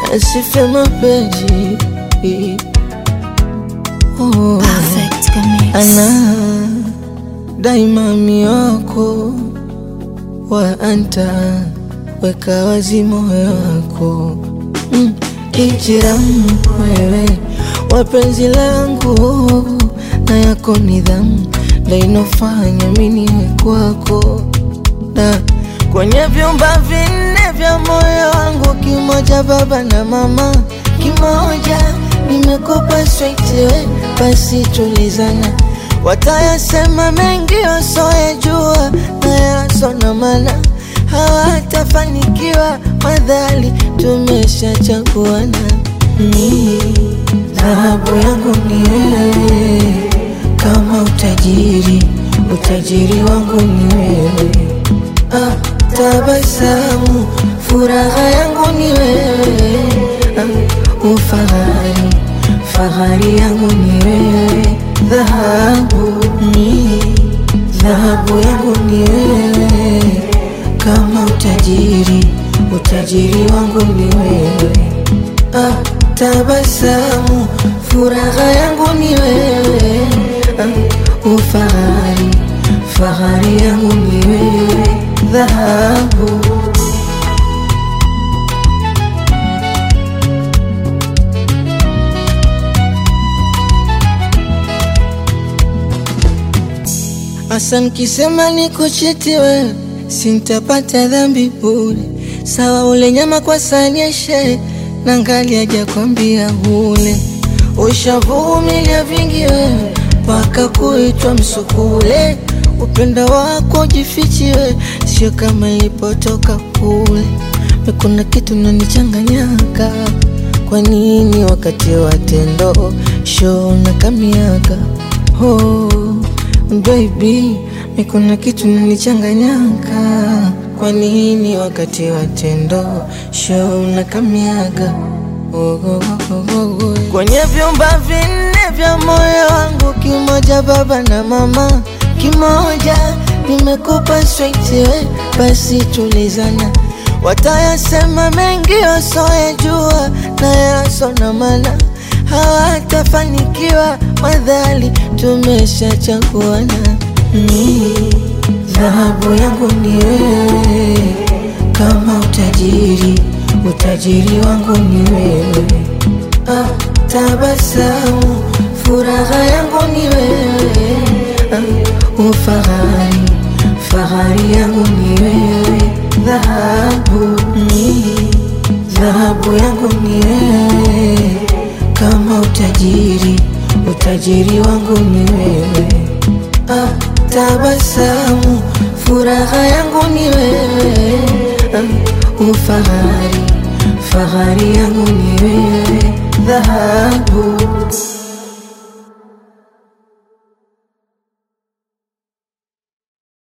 asife mapenzi oh. Perfect Mix. ana daima mioko wa anta weka wazi moyo wako mm. Ijiram wewe wapenzi langu na yako nidhamu ndainofanya miniwe kwako na kwenye vyumba vinne vya moyo wangu, kimoja baba na mama, kimoja nimekupa sweetiwe, basi tulizana. Watayasema mengi wasoyajua na yasona mana hawatafanikiwa, madhali tumeshachaguana. Ni dhahabu yangu ni wewe, kama utajiri, utajiri wangu ni wewe ah, tabasamu furaha yangu ni wewe ah, ufahari fahari yangu ni wewe dhahabu ni dhahabu yangu ni wewe kama utajiri utajiri wangu ni wewe ah, tabasamu furaha yangu ni wewe ah, ufahari fahari yangu ni wewe dhahabu Asa nikisema niko cheti wewe sintapata dhambi bure, sawa ule nyama kwa sahani ya shehe na ngali hajakwambia ule, ushavumilia vingi wewe mpaka kuitwa msukule. Upendo wako jifichiwe, sio kama ilipotoka kule. Kuna kitu nanichanganyaka, kwa nini wakati wa tendo show na kamiaka oh, baby mi kuna kitu nanichanganyaka, kwa nini wakati wa tendo show na kamiaga oh, oh, oh, oh, oh. Kwenye vyumba vinne vya moyo wangu, kimoja baba na mama, kimoja nimekupa straight we, basi tulizana. Watayasema mengi wasoyajua na yasona mana hawatafanikiwa, madhali tumeshachaguana. Ni dhahabu yangu ni wewe, kama utajiri, utajiri wangu ni wewe. Ah, tabasamu furaha yangu ni wewe. Ah, ufahari fahari yangu ni wewe. Dhahabu ni dhahabu yangu ni wewe, kama utajiri, utajiri wangu ni wewe. Ah, tabasamu furaha yangu ni wewe. Ah, ufahari fahari yangu ni wewe. Dhahabu